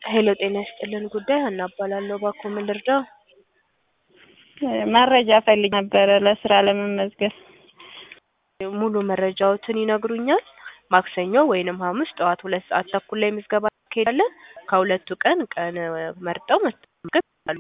ሄሎ ጤና ይስጥልን ጉዳይ ሀና እባላለሁ። እባክዎ ምን ልርዳው? መረጃ ፈልግ ነበረ ለስራ ለመመዝገብ። ሙሉ መረጃዎትን ይነግሩኛል? ማክሰኞ ወይንም ሐሙስ ጠዋት ሁለት ሰዓት ተኩል ላይ ምዝገባ እናካሄዳለን። ከሁለቱ ቀን ቀን መርጠው መመዝገብ ይችላሉ።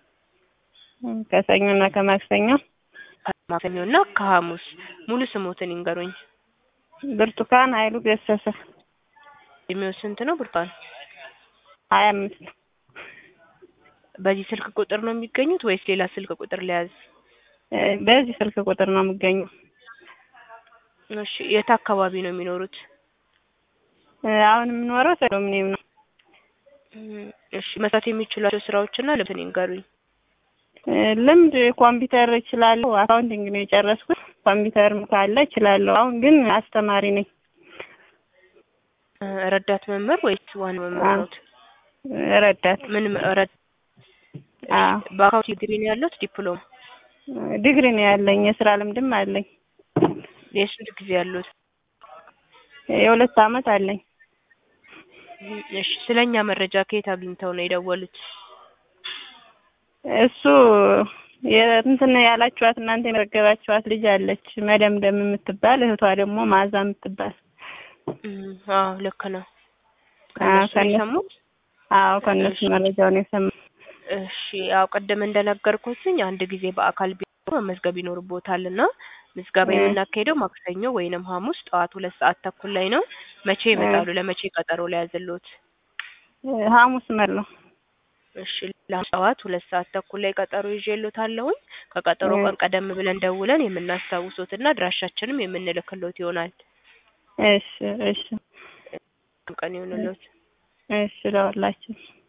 ከሰኞና ከማክሰኞ ከማክሰኞ እና ከሐሙስ ሙሉ ስሞትን ይንገሩኝ። ብርቱካን ኃይሉ ገሰሰ እድሜው ስንት ነው ብርቱካን? ሀያ አምስት በዚህ ስልክ ቁጥር ነው የሚገኙት ወይስ ሌላ ስልክ ቁጥር ሊያዝ? በዚህ ስልክ ቁጥር ነው የምገኘው። እሺ የት አካባቢ ነው የሚኖሩት? አሁን የምኖረው ሰዶምኔም ነው። እሺ መስራት የሚችሏቸው ስራዎችና ልምድን ይንገሩኝ። ልምድ ኮምፒውተር እችላለሁ። አካውንቲንግ ነው የጨረስኩት። ኮምፒውተርም ካለ እችላለሁ። አሁን ግን አስተማሪ ነኝ። ረዳት መምህር ወይስ ዋና መምህር ነዎት? ረዳት ምን ረድ አዎ በአካውንት ዲግሪ ነው ያለዎት? ዲፕሎም ዲግሪ ነው ያለኝ። የስራ ልምድም አለኝ። የስንት ጊዜ ያለዎት? የሁለት አመት አለኝ። እሺ ስለኛ መረጃ ከየት አግኝተው ነው የደወሉት? እሱ የእንትን ያላችኋት እናንተ የመዘገባችኋት ልጅ አለች መደምደም የምትባል እህቷ ደግሞ ማዛ የምትባል አዎ ልክ ነው። ከእነሱ ነው የሰሙት? አዎ ከእነሱ መረጃውን የሰማሁት። እሺ ያው ቅድም እንደነገርኩትኝ አንድ ጊዜ በአካል ቢሮ መመዝገብ ይኖርቦታል እና ምዝገባ የምናካሄደው ማክሰኞ ወይንም ሐሙስ ጠዋት ሁለት ሰዓት ተኩል ላይ ነው። መቼ ይመጣሉ? ለመቼ ቀጠሮ ሊያዝልዎት? ሐሙስ መለው እሺ ጠዋት ሁለት ሰዓት ተኩል ላይ ቀጠሮ ይዤልዎታለሁኝ። ከቀጠሮ ቀን ቀደም ብለን ደውለን የምናስታውሶትና አድራሻችንም የምንልክልዎት ይሆናል። እሺ እሺ ቀን ይሁንልዎት። እሺ ለሁላችን